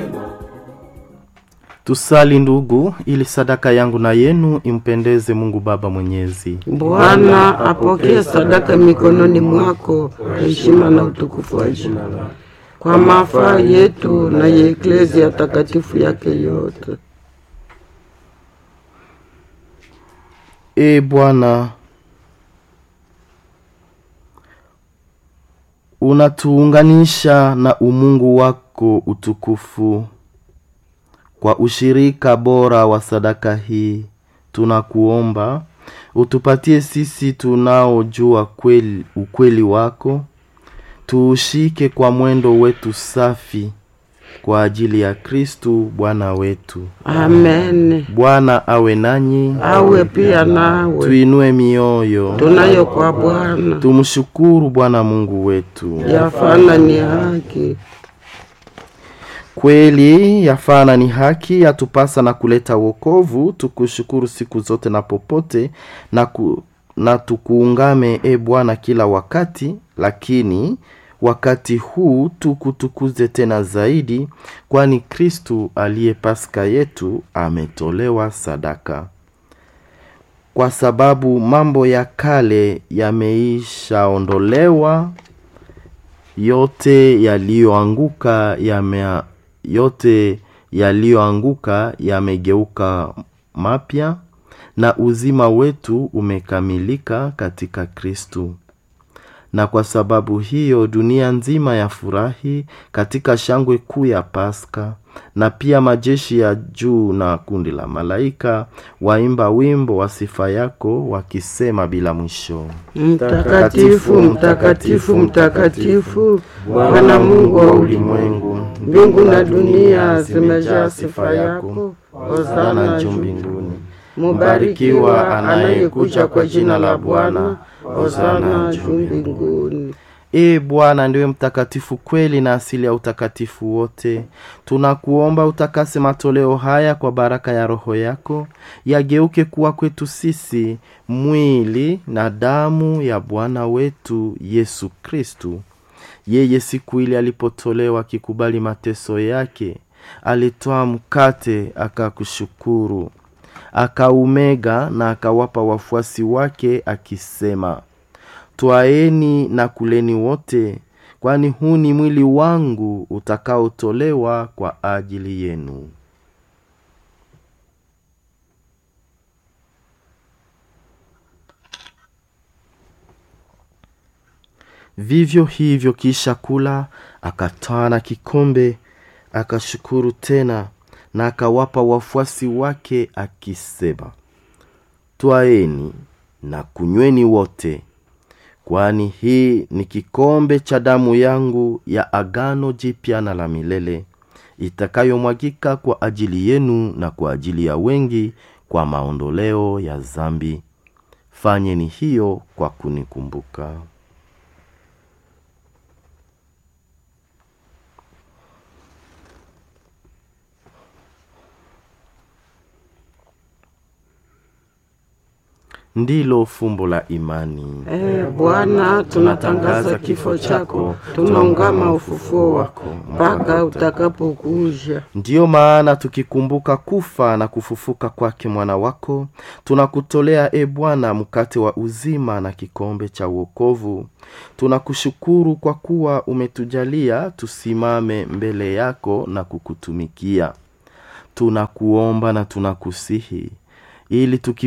Tusali ndugu, ili sadaka yangu na yenu impendeze Mungu Baba Mwenyezi. Bwana apokee sadaka mikononi mwako, heshima na utukufu wa jina lako, kwa mafaa yetu na ya eklezia takatifu yake yote. E Bwana, unatuunganisha na umungu wako utukufu kwa ushirika bora wa sadaka hii, tunakuomba utupatie sisi tunaojua kweli, ukweli wako, tuushike kwa mwendo wetu safi kwa ajili ya Kristu Bwana wetu. Amen. Bwana awe nanyi, Awe pia nawe, tuinue mioyo, tunayo kwa Bwana, tumshukuru Bwana Mungu wetu. yafana ni haki. Kweli yafana ni haki, yatupasa na kuleta wokovu, tukushukuru siku zote na popote na, ku, na tukuungame e Bwana kila wakati, lakini wakati huu tukutukuze tena zaidi, kwani Kristu aliye Paska yetu ametolewa sadaka. Kwa sababu mambo ya kale yameishaondolewa, yote yaliyoanguka yame yote yaliyoanguka yamegeuka mapya na uzima wetu umekamilika katika Kristu. Na kwa sababu hiyo dunia nzima yafurahi katika shangwe kuu ya Paska, na pia majeshi ya juu na kundi la malaika waimba wimbo wa sifa yako wakisema bila mwisho. Mtakatifu, mtakatifu, mtakatifu, Bwana Mungu wa ulimwengu, mbingu na dunia zimejaa sifa yako. Hosana juu mbinguni. Mubarikiwa anayekuja kwa jina la Bwana. Hosana juu mbinguni. Ee Bwana ndiwe mtakatifu kweli na asili ya utakatifu wote. Tunakuomba utakase matoleo haya kwa baraka ya Roho yako, yageuke kuwa kwetu sisi mwili na damu ya Bwana wetu Yesu Kristu. Yeye siku ile alipotolewa akikubali mateso yake, alitoa mkate akakushukuru, akaumega na akawapa wafuasi wake akisema, Twaeni na kuleni wote, kwani huu ni mwili wangu utakaotolewa kwa ajili yenu. Vivyo hivyo kisha kula, akatwaa na kikombe, akashukuru tena, na akawapa wafuasi wake akisema, Twaeni na kunyweni wote kwani hii ni kikombe cha damu yangu ya agano jipya na la milele itakayomwagika kwa ajili yenu na kwa ajili ya wengi kwa maondoleo ya zambi. Fanyeni hiyo kwa kunikumbuka. Ndilo fumbo la imani. Ee Bwana, tunatangaza kifo chako, tunaungama ufufuo wako mpaka utakapokuja. Ndiyo maana tukikumbuka kufa na kufufuka kwake mwana wako, tunakutolea e Bwana mkate wa uzima na kikombe cha uokovu. Tunakushukuru kwa kuwa umetujalia tusimame mbele yako na kukutumikia. Tunakuomba na tunakusihi ili tuki